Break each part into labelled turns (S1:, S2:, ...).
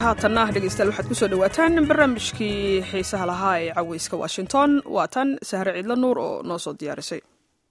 S1: haatanna dhegeystayaal waxaad kusoo dhawaataan barnaamijkii xiisaha lahaa ee caweyska washington waa tan sahre ciidla nuur oo noo soo diyaarisay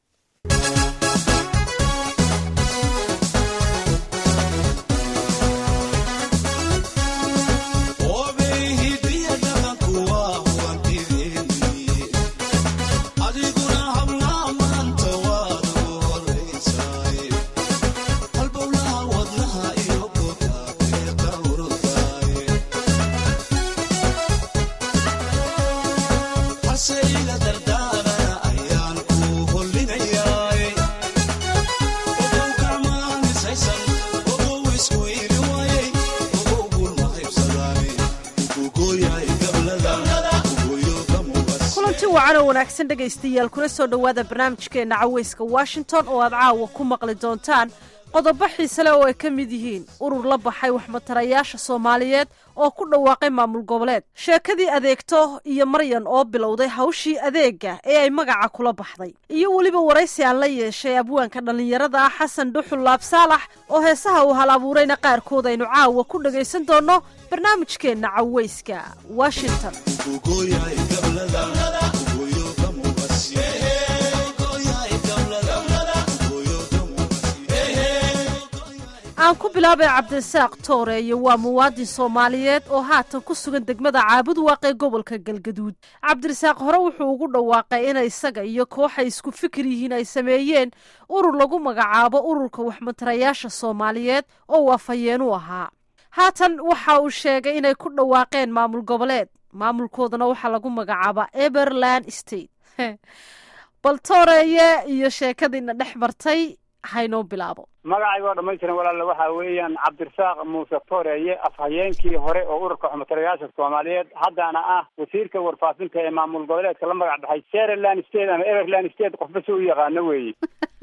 S2: wacanoo wanaagsan dhegaystayaal kuna soo dhowaada barnaamijkeenna caweyska washington oo aad caawa ku maqli doontaan qodobo xiise leh oo ay ka mid yihiin urur la baxay waxmatarayaasha soomaaliyeed oo ku dhawaaqay maamul goboleed sheekadii adeegto iyo maryan oo bilowday hawshii adeega ee ay magaca kula baxday iyo weliba waraysi aan la yeeshay abwaanka dhallinyarada ah xasan dhuxul laab saalax oo heesaha uu hal abuurayna qaarkood aynu caawa ku dhagaysan doonno barnaamijkeenna caweyska washington aan ku bilaabay cabdirasaaq tooreeye waa muwaadin soomaaliyeed oo haatan ku sugan degmada caabud waaqee gobolka galgaduud cabdirasaaq hore wuxuu ugu dhawaaqay inay isaga iyo kooxay isku fikir yihiin ay sameeyeen urur lagu magacaabo ururka waxmatarayaasha soomaaliyeed oo waafayeen u ahaa haatan waxa uu sheegay inay ku dhawaaqeen maamul goboleed maamulkoodana waxaa lagu magacaabaa eberland state bal tooreeye iyo sheekadiina dhex martay haynoo bilaabo
S3: magacayga oo dhamaystiran walaale waxaa weeyaan cabdirasaaq muuse tooreeye afhayeenkii hore oo ururka xumatarayaasha soomaaliyeed haddana ah wasiirka warfaafinta ee maamul goboleedka la magac baxay sereland state ama everland state qofba si u yaqaano weeye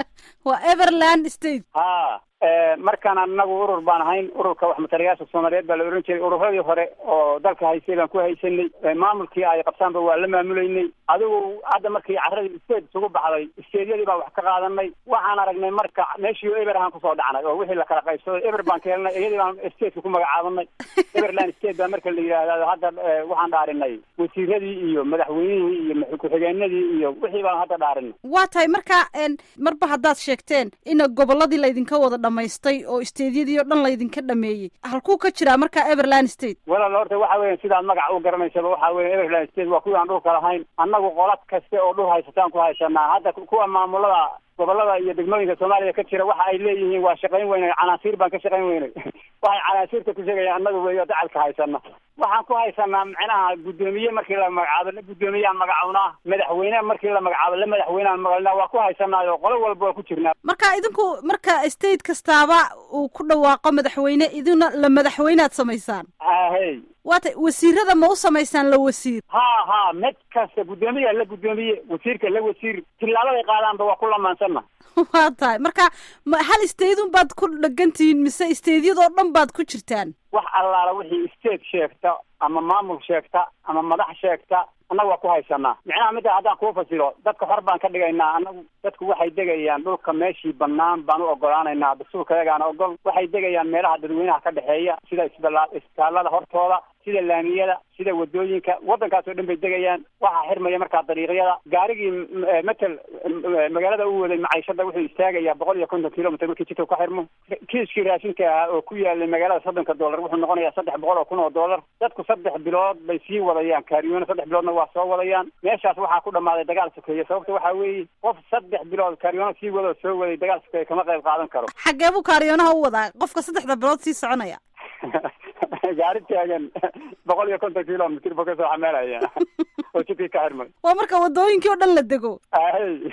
S2: waa everland state
S3: ha markaan anagu urur baan ahayn ururka waxmatarayaasha soomaaliyeed baa la ohan jiray ururadii hore oo dalka haystay baan ku haysanay maamulkii ay qabtaanba waa la maamulaynay adigu hadda markii caradii state isugu baxday steedyadii baan wax ka qaadanay waxaan aragnay marka meeshii eber ahaan kusoo dhacnay oo wixii lakala qaybsaday eber baan ka helnay iyadii baan stateka ku magacaabanay everland state baa marka la yidhaahda hadda waxaan dhaarinay wasiiradii iyo madaxweynihii iyo ku-xigeenadii iyo wixii baan hadda dhaarinay
S2: waa tahay marka marba haddaad sheegteen ina goboladii laydinka wada dhamaystay oo steedyadii oo dhan laydinka dhameeyey halkuu ka jiraa marka everland state
S3: walaal horta waxa weya sidaad magaca u garanaysaba waxa weya everland state waa kuwii aan dhulka lahayn annagu qolad kaste oo dhul haysataan ku haysanaa hadda kuwa maamulada gobolada iyo degmooyinka soomaaliya ka jira waxa ay leeyihiin waa shaqayn weynay canaasiir baan ka shaqayn weynay waxay canaasiirta ku sheegayaan annagu weyo dacalka haysana waxaan ku haysanaa macnaha guddoomiye markii la magacaabo la guddoomiyeaan magacawnaa madaxweyne markii la magacaabo la madaxweyneaan maqalnaa waa ku haysanaayo qolo walba waa ku jirnaa
S2: marka idinku marka state kastaaba uu ku dhawaaqo madaxweyne idina la madaxweynead samaysaan
S3: ahey
S2: waata wasiirada ma u samaysaan la wasiir
S3: ha ha mid kasta guddoomiya la guddoomiye wasiirka la wasiir tilaabaday qaadaanba waa ku lamaansanna
S2: waa tahay marka hal staydun baad ku dhegantihiin mise staydyadoo dhan baad ku jirtaan
S3: wax allaala wixii state sheegta ama maamul sheegta ama madax sheegta annaga waa ku haysanaa micnaha midda haddaan kuu fasiro dadka hor baan ka dhigaynaa annagu dadku waxay degayaan dhulka meeshii banaan baan u ogolaanaynaa dastuurkayagaana ogol waxay degayaan meelaha dadweynaha ka dhexeeya sida isbala isbitaalada hortooda sida laamiyada sida wadooyinka waddankaas oo dhan bay degayaan waxaa xirmaya markaa dariiqyada gaarigii matel magaalada u waday maciishada wuxuu istaagayaa boqol iyo konton kilomitr markii jidka ka xirmo kiiskii raashinka ahaa oo ku yaalay magaalada soddonka dollar wuxuu noqonayaa saddex boqol oo kun oo dollar dadku saddex bilood bay sii wadayaan kaariyoono saddex biloodna waa soo wadayaan meeshaas waxaa ku dhammaaday dagaal sokeeye sababta waxaa weeye qof saddex bilood kaariyoono sii wada oo soo waday dagaal sokeeye kama qayb qaadan karo
S2: xaggee buu kaariyoonaha u wadaa qofka saddexda bilood sii soconaya
S3: gaari taagan boqol iyo konton kilomitr buu kasoo xameelaya oo jidkii ka xirmay
S2: waa marka wadooyinkii oo dhan la dego
S3: ahey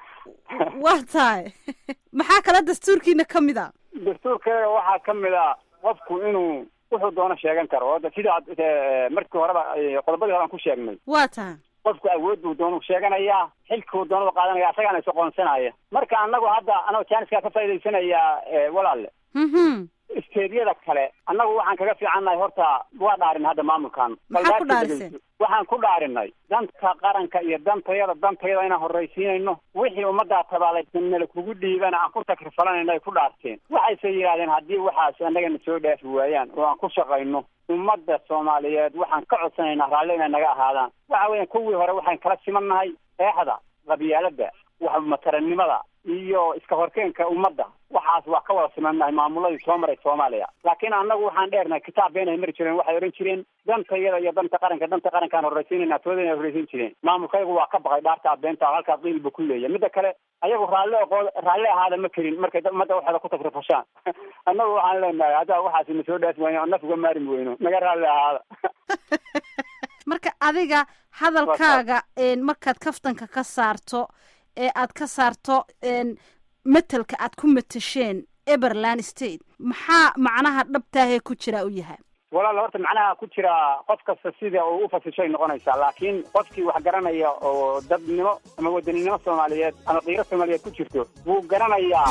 S2: waa tahay maxaa kale dastuurkiina ka mid a
S3: dastuurkeega waxaa ka mid a qofku inuu wuxuu doono sheegan karo o sida markii horeba qodobadii hore aan ku sheegnay
S2: waa tahay
S3: qofku awood buu doonu sheeganayaa xilkuu doonuu qaadanaya asagaana is aqoonsanaya marka anagu hadda anagoo jaaniskaa ka faa'idaysanayaa walaalle isteedyada kale annagu waxaan kaga fiicannahay horta waa dhaarin hadda maamulkan
S2: Maxaa ku dhaariseen?
S3: waxaan ku dhaarinay danta qaranka iyo dantayada dantayada inaan horraysiinayno wixii ummaddaa tabaalaysan nala kugu dhiibana aan ku takrifalanayno ay ku dhaarteen waxayse yidhahdeen haddii waxaas annagana soo dhaafi waayaan oo aan ku shaqayno ummadda soomaaliyeed waxaan ka codsanaynaa raalli inay naga ahaadaan waxa weeyaan kuwii hore waxaan kala simannahay eexda qabyaaladda wax mataranimada iyo iska horkeenka ummadda waxaas waa ka wada simannahay maamuladii soo maray soomaaliya laakiin annagu waxaan dheernahay kitaab been ay mari jireen waxay odhan jireen dantayada iyo danta qaranka danta qarankaan horraysiinayna toodana horraysiin jireen maamulkaygu waa ka baqay dhaartaa beenta halkaa qiilba ku leeya midda kale ayagu raalli oqood raalli ahaada ma karin markay da- ummadda waxeeda ku takrifashaan annagu waxaan leenahay haddaa waxaas na soo dhaafi wayno naf uga maarmi weyno naga raalli ahaada
S2: marka adiga hadalkaaga een, markaad kaftanka ka saarto ee aad ka saarto een, matelka aad ku matasheen eberland state maxaa macnaha dhabtaahee ku jira u yahay
S3: walaal horta macnaha ku jira qof kasta sida uu u fasishay noqonaysaa laakiin qofkii wax garanaya oo dadnimo ama wadaninimo soomaaliyeed ama qiiro soomaaliyeed ku jirto wuu garanayaa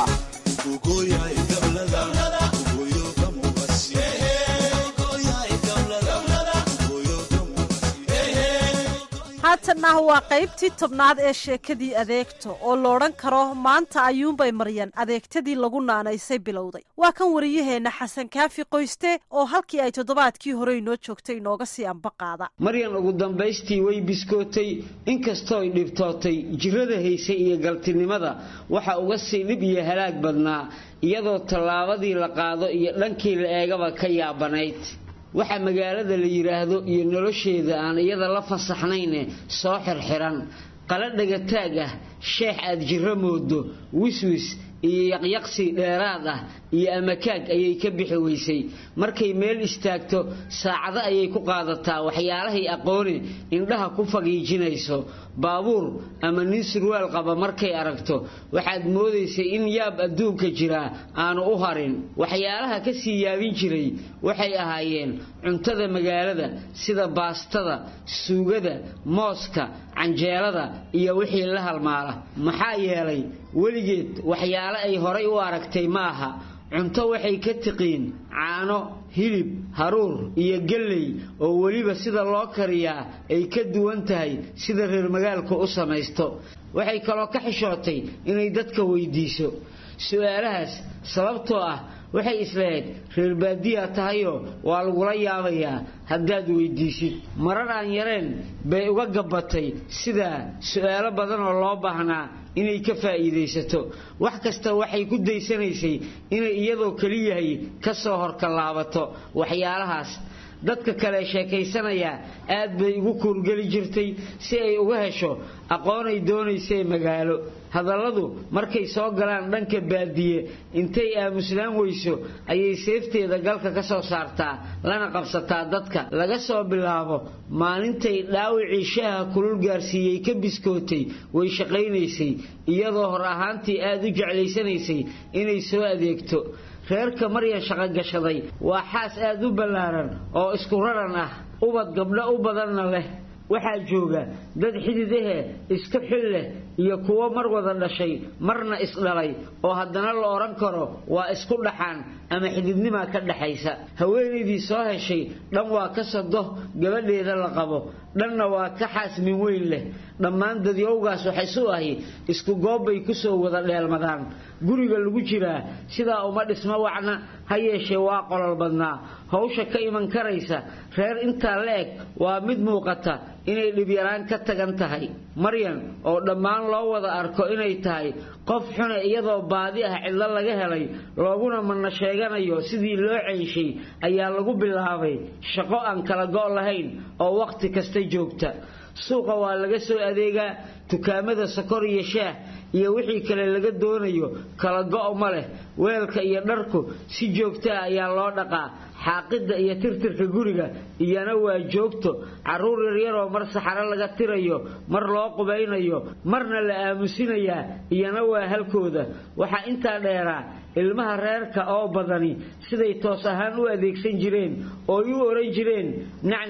S2: haatanna waa qaybtii tobnaad ee sheekadii adeegto oo loodhan karo maanta ayuunbay maryan adeegtadii lagu naanaysay bilowday waa kan wariyaheenna xasan kaafi qoyste oo halkii ay toddobaadkii hore inoo joogtay inooga sii amba qaada
S4: maryan ugu dambaystii way biskootay inkastoo ay dhibtootay jirrada haysay iyo galtinimada waxa uga sii dhib iyo halaag badnaa iyadoo tallaabadii la qaado iyo dhankii la eegaba ka yaabanayd waxa magaalada la yidhaahdo iyo nolosheeda aan iyada la fasaxnayne soo xirxiran qala dhagataag ah sheex aad jirro moodo wiswis iyo yaqyaqsi dheeraad ah iyo amakaag ayay ka bixi weysay markay meel istaagto saacado ayay ku qaadataa waxyaalahay aqoone indhaha ku fagiijinayso baabuur ama nin surwaal qaba markay aragto waxaad moodaysay in yaab adduunka jiraa aanu u harin waxyaalaha ka sii yaabin jiray waxay ahaayeen cuntada magaalada sida baastada suugada mooska canjeelada iyo wixii la halmaala maxaa yeelay weligeed waxyaale ay horay u aragtay ma aha cunto waxay ka tiqiin caano hilib haruur iyo galley oo weliba sida loo kariyaa ay ka duwan tahay sida reer magaalku u samaysto waxay kaloo ka xishootay inay dadka weydiiso su-aalahaas sababtoo ah waxay isleeyd reer baadiyaa tahayoo waa lagula yaabayaa haddaad weydiisid marar aan yareen bay uga gabbatay sidaa su-aalo badan oo loo baahnaa inay ka faa'iidaysato wax kasta waxay ku daysanaysay inay iyadoo keliyahay ka soo horkalaabato waxyaalahaas dadka kale sheekaysanaya aad bay ugu kuurgeli jirtay si ay uga hesho aqoonay doonaysee magaalo hadalladu markay soo galaan dhanka baadiye intay aamusnaan weyso ayay seefteeda galka ka soo saartaa lana qabsataa dadka laga soo bilaabo maalintay dhaawicii shaaha kulul gaarsiiyey ka biskootay way shaqaynaysay iyadoo hor ahaantii aad u jeclaysanaysay inay soo adeegto reerka maryan shaqogashaday waa xaas aad u ballaaran oo isku raran ah ubad gabdho u badanna leh waxaa jooga dad xidid ahe isku xil leh iyo kuwo mar wada dhashay marna isdhalay oo haddana la odhan karo waa isku dhaxaan ama xididnimaa ka dhaxaysa haweenaydii soo heshay dhan waa ka sado gabadheeda la qabo dhanna waa ka xaasmin weyn leh dhammaan dadyowgaas waxaysu ahi isku goobbay kusoo wada dheelmadaan guriga lagu jiraa sidaa uma dhismo wacna ha yeeshee waa qolol badnaa hawsha ka iman karaysa reer intaa la eg waa mid muuqata inay dhibyaraan ka tagan tahay maryan oo dhammaan loo wada arko inay tahay qof xune iyadoo baadi ah cidlo laga helay looguna manna sheeganayo sidii loo ceynshay ayaa lagu bilaabay shaqo aan kala go' lahayn oo wakhti kasta joogta suuqa waa laga soo adeegaa dukaamada sokor iyo shaah iyo wixii kale laga doonayo kala go' ma leh weelka iyo dharku si joogta ah ayaa loo dhaqaa xaaqidda iyo tirtirka guriga iyana waa joogto carruur yaryaroo mar saxaro laga tirayo mar loo qubaynayo marna la aamusinayaa iyana waa halkooda waxaa intaa dheeraa ilmaha reerka oo badani siday toos ahaan u adeegsan jireen ooy u oran jireen nacnac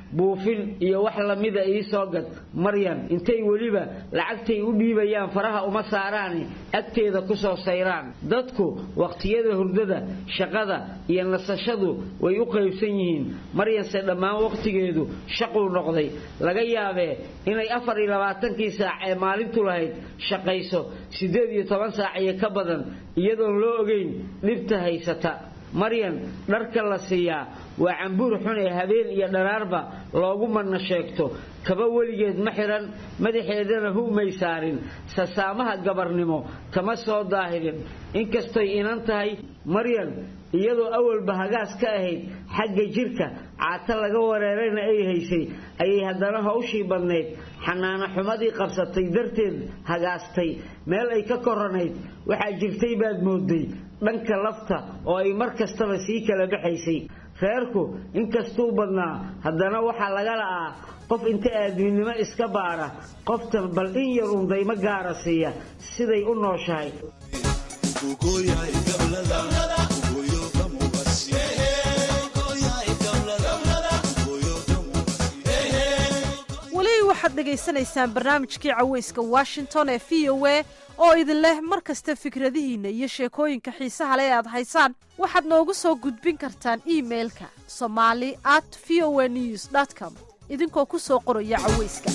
S4: buufin iyo wax lamida ii soo gad maryan intay weliba lacagtay u dhiibayaan faraha uma saaraani agteeda ku soo sayraan dadku wakhtiyada hurdada shaqada iyo nasashadu way u qaybsan yihiin maryanse dhammaan wakhtigeedu shaquu noqday laga yaabee inay afar iyo labaatankii saac ee maalintu lahayd shaqayso siddeed iyo toban saac iyo ka badan iyadoon loo ogeyn dhibta haysata maryan dharka la siiyaa waa cambuur xun ee habeen iyo dharaarba loogu madna sheegto kaba weligeed ma xihan madaxeedana hugmay saarin sasaamaha gabarnimo kama soo daahirin inkastoy inan tahay maryan iyadoo awalba hagaas ka ahayd xagga jirka caata laga wareerayna ay haysay ayay haddana hawshii badnayd xanaano xumadii qabsatay darteed hagaastay meel ay ka koranayd waxaa jirtay baad mooday dhanka lafta oo ay mar kastaba sii kala baxaysay reerku inkastuu badnaa haddana waxaa laga la'aa qof inta aadminimo iska baadha qofta bal in yar undaymo gaara siiya siday u nooshahay
S2: weli waxaad dhegaysanaysaan barnaamijkii caweyska washington ee v o a oo idin leh mar kasta fikradihiinna iyo sheekooyinka xiisaha le aad haysaan waxaad noogu soo gudbin kartaan iimailka somali at v o a news com idinkoo ku soo qoraya caweyska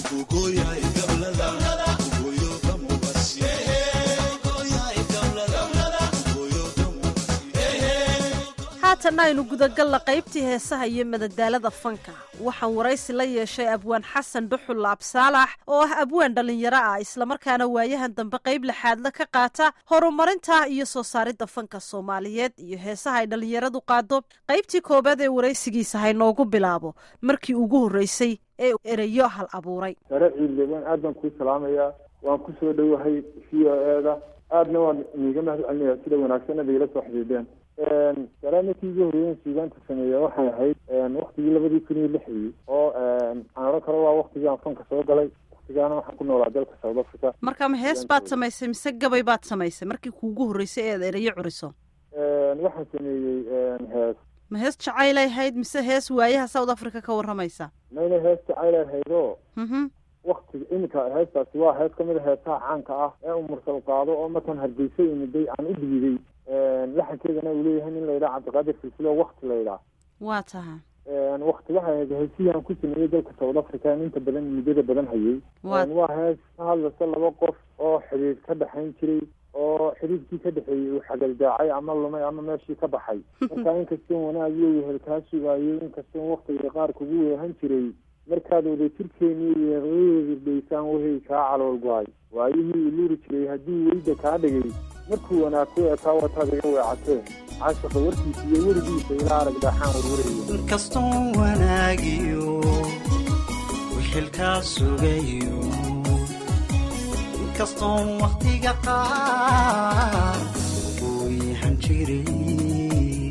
S2: haatanna aynu gudagalla qaybtii heesaha iyo madadaalada fanka waxaan waraysi la yeeshay abwaan xasan dhuxul laabsaalax oo ah abwaan dhallinyaro ah islamarkaana waayahan dambe qayb laxaadla ka qaata horumarinta iyo soo saaridda fanka soomaaliyeed iyo heesaha ay dhallinyaradu qaado qaybtii koobaad ee waraysigiisa haynoogu bilaabo markii ugu horreysay ee ereyo hal abuuray
S5: sare ciidleban aad baan kuu salaamayaa waan ku soo dhowahay v o eeda aadna waan niiga mahad celinayaa sida wanaagsan ad igala soo xidhiideen salaamatii ugu horreeyen suugaanta sameeya waxay ahayd waktigii labadii kun iyo lixdii oo aan odhan karo waa waktigii aan fanka soo galay waktigaana waxaan ku noolaa dalka south africa
S2: marka ma hees baad samaysay mise gabay baad samaysay markii kuugu horreysay eed ereyo curiso
S5: waxaan sameeyey hees
S2: ma hees jacaylay ahayd mise hees waayaha south africa ka warramaysa
S5: mayna hees jacayl ahayd oo
S2: mhm
S5: waktiga iminka heestaasi waa hees kamid a heesaha caanka ah ee uu mursal qaado oo markaan hargeysa imiday aan u dhiiday laxankeedana uu leeyahay nin la yidhaha cabdiqaadir silsilo wakti la yidhaha
S2: waa taha
S5: wakti waxay ahayd heesihii aan ku sameeyey dalka south africa aan inta badan muddada badan hayay
S2: Waa-
S5: waa hees ka hadlaysa laba qof oo xidhiid ka dhexayn jiray oo xidhiidkii ka dhexeeyey uu xagaldaacay ama lumay ama meeshii ka baxay marka inkastoon wanaagiyo wehel kaa sugaayay inkastoon waktiga qaar kugu weehan jiray markaad wada jirkeeni weeqaysaan wehey kaa calool go-ay waayihii iluri jiray haddii weyda kaa dhigay markuu wanaag ku ekaa wataad iga weecatee caashaqa warkiisa iyo werigiisa ilaa arag daaxaan warwaraya
S6: inkastoon wanaagiyo wixilkaa sugayo inkastoon wakhtiga qaar uu yahan jiray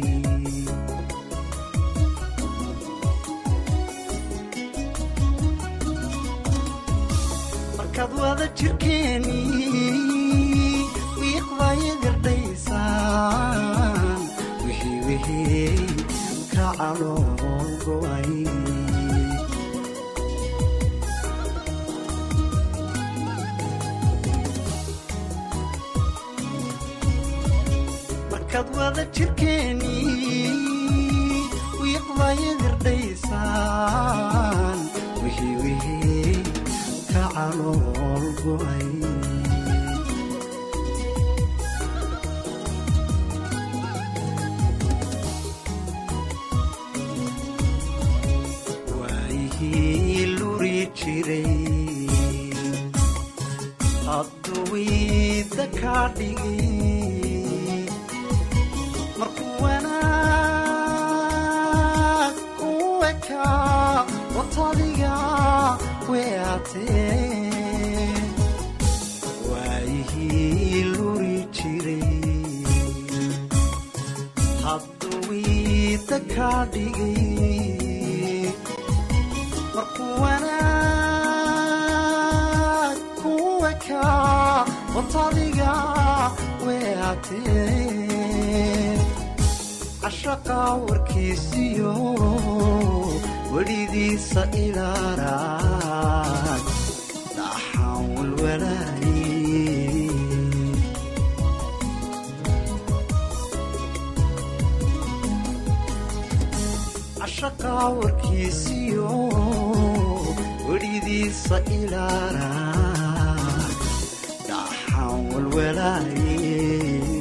S6: markaad wada jirkeeni wiiqday gardhaysaan wixii wixii ka calool go'ay markaad wada jirkeeni wiiqday gardhaysaan wixii wixii ka calool go'ay waayihii luri jiray hadduu wiida kaa dhigay markuu wanaag ku ekaa watadiga weatee waayihii luri jiray hadduu wiida kaa dhigay markuu wanaag ku ekaa watadiga weatee cashaqa warkiisiyo welidiisa ilaaraan dhaxaan walwalaaye cashaqaa warkiisiyo welidiisa ilaaraan dhaxaan walwalaaye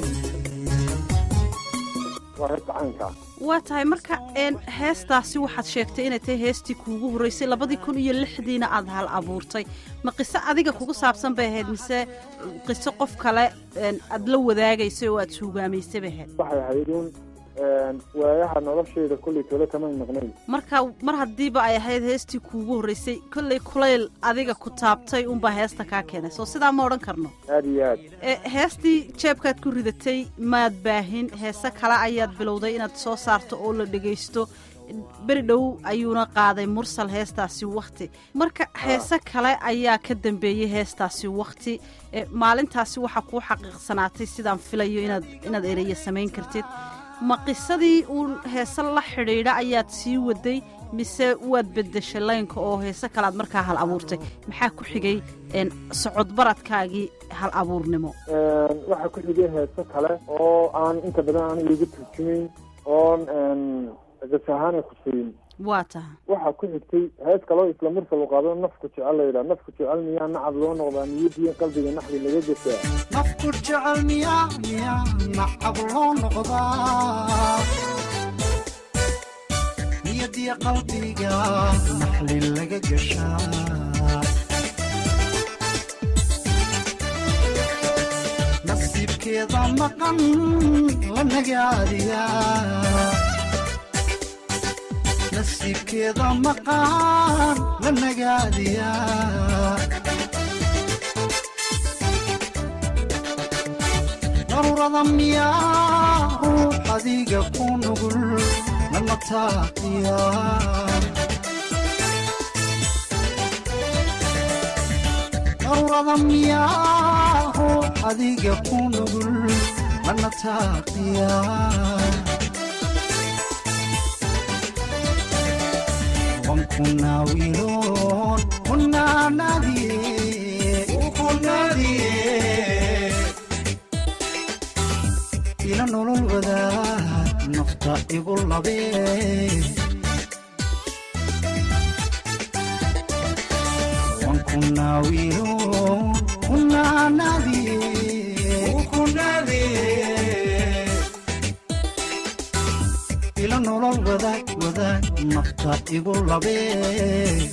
S5: waa heesta caynka
S2: waa tahay marka een heestaasi waxaad sheegtay inay tahay heestii kuugu horreysay labadii kun iyo lixdiina aad hal abuurtay ma qiso adiga kugu saabsan bay ahayd mise qiso qof kale een aad la wadaagaysay oo aad suugaamaysay bay ahayd
S5: waxay ahayd un waayaha nolosheeda kolley tole kamay maqnayn
S2: marka mar haddiiba ay ahayd heestii kuugu horreysay kolley kulayl adiga ku taabtay unbaa heesta kaa keenay soo sidaa ma odhan karno
S5: aada iyo aad
S2: ee heestii jeebkaad ku ridatay maad baahin heese kale ayaad bilowday inaad soo saarto oo la dhegaysto beri dhow ayuuna qaaday mursal heestaasi wakhti marka heese kale ayaa ka dambeeyey heestaasi wakhti ee maalintaasi waxaa kuu xaqiiqsanaatay sidaan filayo inaad inaad ereya samayn kartid ma qisadii uun heese la xidhiidha ayaad sii waday mise waad beddeshay laynka oo heese kalead markaa hal abuurtay maxaa ku xigay een socodbaradkaagii hal abuurnimo
S5: waxaa ku xigay heeso kale oo aan inta badan aniga iga turjumayn oon gas ahaan ay kusiin
S2: waa taha
S5: waxaa ku xigtay hees kaloo isla mursal u qaado nafku jecel la yidhaha nafku jecel miyaa nacab loo noqdaa niyadiin qalbiga naxdi laga gasaa
S6: nafku jecel miyaa miyaa nacab loo noqdaa niyadiya qalbiga naxli laga gashaa nasiibkeeda maqan la nagaadiyaa nasiibkeeda maqan la nagaadiyaa daruurada miyaa ruux adiga ku nugul lama taaqiya daruurada miyaa ruux adiga ku nugul lana taaqiya wankunaawiloon kunaanadiye kunadiye ila nolol wadaag nafta igu labee wankunaawiloon kunaanadiye kunadiye ila nolol wadaag wadaag nafta igu labee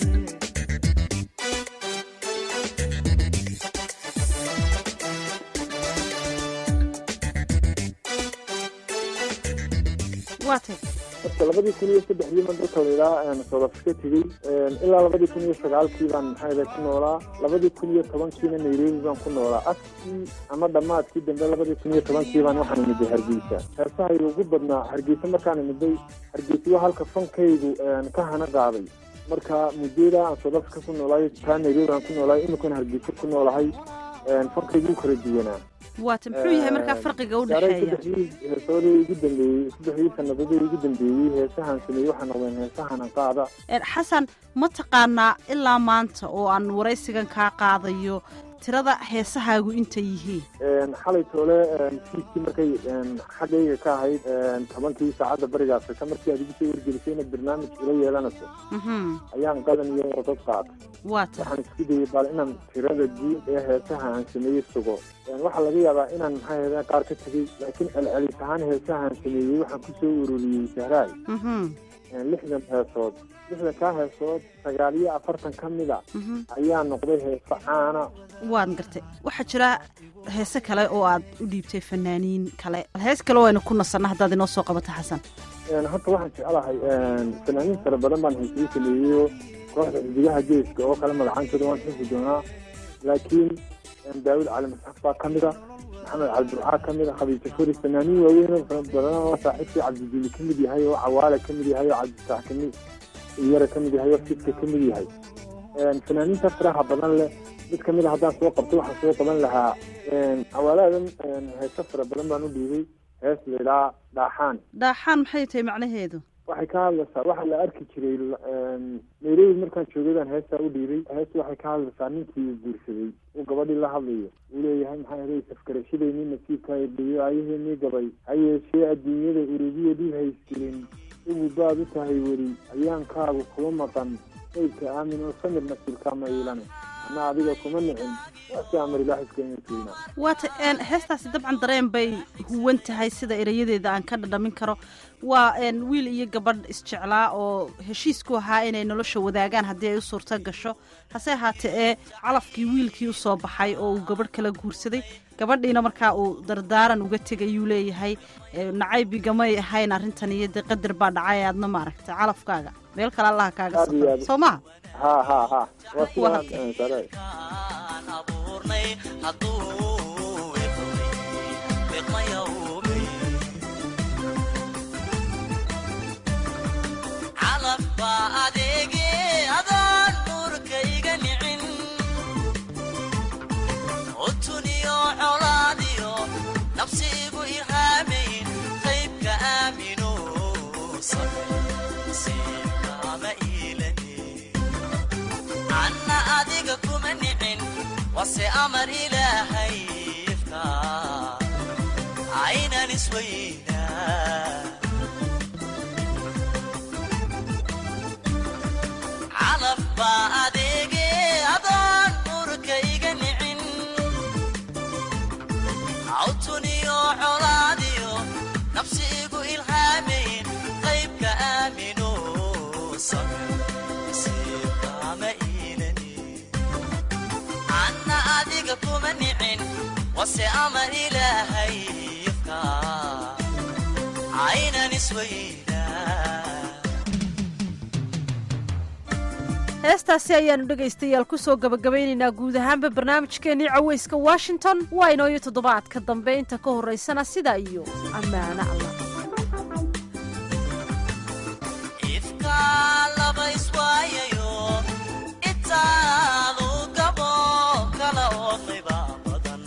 S2: waa tay
S5: marka labadii kun iyo saddexdii ma dalka layidhaha south africa tegey ilaa labadii kun iyo sagaalkii baan maxaa ku noolaa labadii kun iyo tobankiina nairobi baan ku noolaa askii ama dhammaadkii dambe labadii kun iyo tobankii baan waxaan imiday hargeysa heesahayga ugu badnaa hargeysa markaan imiday hargeysa waa halka fankaygu ka hana qaaday marka muddada aan south africa ku noolaay taa nairobi aan ku noolaay iminkana hargeysa ku noolahay fankaygu kala duwanaa
S2: waa ta muxuu yahay markaa farqiga u
S5: gaaray
S2: dhexeeya
S5: saddexdii heesoodii ugu dambeeyey saddexdii sanadadii ugu dambeeyey heesahan sameeyey waxaa noqdeen heesahan aan qaada
S2: Een, xasan ma taqaanaa ilaa maanta oo aan waraysigan kaa qaadayo tirada heesahaagu intay yihiin
S5: xalay toole fiiskii markay xaggayga ka ahayd tobankii saacadda bariga afrika markii aad igu soo wargelisay inaad barnaamij ila yeelanayso
S2: Mhm,
S5: ayaan qadan iyo warqad qaatay
S2: waa ta
S5: waxaan isku dayay bal inaan tirada guud ee heesaha aan sameeyey sugo waxaa laga yaabaa inaan maxaa ahayda qaar ka tegey laakiin celcelis ahaan heesaha aan sameeyey waxaan kusoo ururiyey sahraay
S2: Mhm,
S5: lixdan heesood lixdan kaa heesood sagaal iyo afartan ka mid a
S2: mhm.
S5: ayaa noqday heeso caana
S2: waan gartay waxaa jira heese kale oo aad u dhiibtay fanaaniin kale hees kale waynu ku nasanna haddaad inoo soo qabato xasan
S5: horta waxaan jeclahay fanaaniin fara badan baan heesii sameeyeyo kooxda xidigaha geeska oo kale magacaankooda waan xusi doonaa laakiin daawud cali masxaf baa ka mid a maxamed cabdiburcaa ka mid a khabiisa furi fanaaniin waaweyn oo fara badan oo saaxiibkii cabdidiini ka mid yahay oo cawaale ka mid yahay oo cabdifaax ka mid iyara ka mid yahay oo fiska ka mid yahay fanaaniinta faraha badan leh mid kamid a haddaan soo qabto waxaan soo qaban lahaa cawaaladan heeso fara badan baan u dhiibay hees laydhaa dhaaxaan
S2: dhaaxaan maxay tahay macnaheedu
S5: waxay ka hadlaysaa waxaa la arki jiray nairobi markaan joogaydan heestaa u dhiibay hees waxay ka hadlaysaa ninkii uu guursaday uu gabadhii la hadlayo uu leeyahay maxaa helay safgarashadeenii nasiibka dhiyo ayaheenii gabay ha yeeshee adduunyada urubiya dhib hayskirin ugu baad u tahay weli ayaankaagu kuma maqan qaybka aamin oo samir nasiibkaa ma iilane ana adiga kuma nicin waase amar ilaah iskeenatuina
S2: waata heestaasi dabcan dareen bay huwan tahay sida erayadeeda aan ka dhadhamin karo waa wiil iyo gabadh isjeclaa oo heshiisku ahaa inay nolosha wadaagaan haddii ay u suurto gasho hase ahaatee ee calafkii wiilkii usoo baxay oo uu gabadh kala guursaday gabadhiina markaa uu dardaaran uga tegayuu leeyahay nacaybigamay ahayn arrintan iyo dee qadar baa dhacay aadna maaragtay calafkaaga meel kale allaha kaaga
S5: Aad iyo
S2: safro
S5: aad.
S2: soo maha
S5: ha ha ha waa
S2: Waa
S5: sidaa sare
S7: abuurnay hadduu wiqmayawmi calaf baa adeege adaan nuurka iga nicin utuniyo colaadiyo nafsiigu irhaamayn qaybka aamino nasiibkaama iilani anna adiga kuma nicin wase amar ilaahay ifka aynan isweynaa calaf baa adeege adoon murka iga nicin awtuniyo colaadiyo nafsi igu ilhaamayn qaybka aamino sabir nasiibkaama iilani anna adiga kuma nicin wase amar ilaahay ifka aynan isweynaa
S2: heestaasi ayaanu dhegaystayaal kusoo gabagabaynaynaa guud ahaanba barnaamijkeenii caweyska washington waa inooyo toddobaadka dambe inta ka horaysana sidaa iyo ammaano allah
S7: ifka laba iswaayayo itaadu gabo kala oodayba badan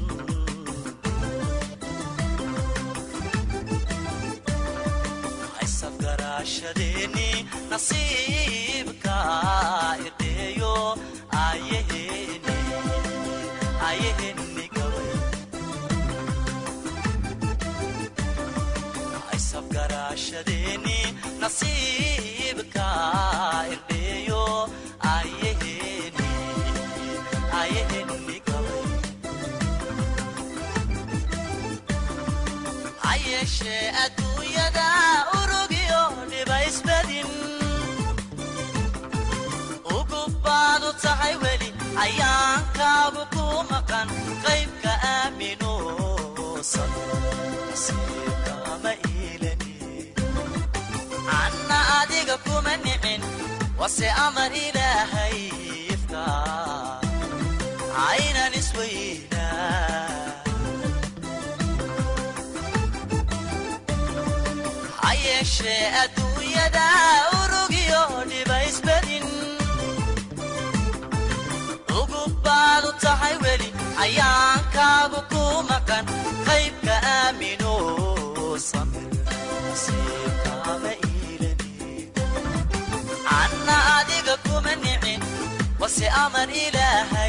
S7: haysafgaraashadeeni nasiibka idheeyo ayaheeni ayaheeni gabay haysafgaraashadeeni nasiibka irdheeyo ayaheeni ayaheeni gabay ha yeeshee adduunyada urugyo dhiba isbadin ugu baadu tahay weli ayaankaagu ku maqan qaybka aamino nasiibkama iilani anna adiga kuma nicin wase amar ilaahay ifka aynan isweynaa ha yeeshee adduunyada urugyo dhiba isbadin ugu baadu tahay weli ayaankaagu ku maqan qaybka aamino samir nasiibkaama iilani anna adiga kuma nicin wase amar ilaahay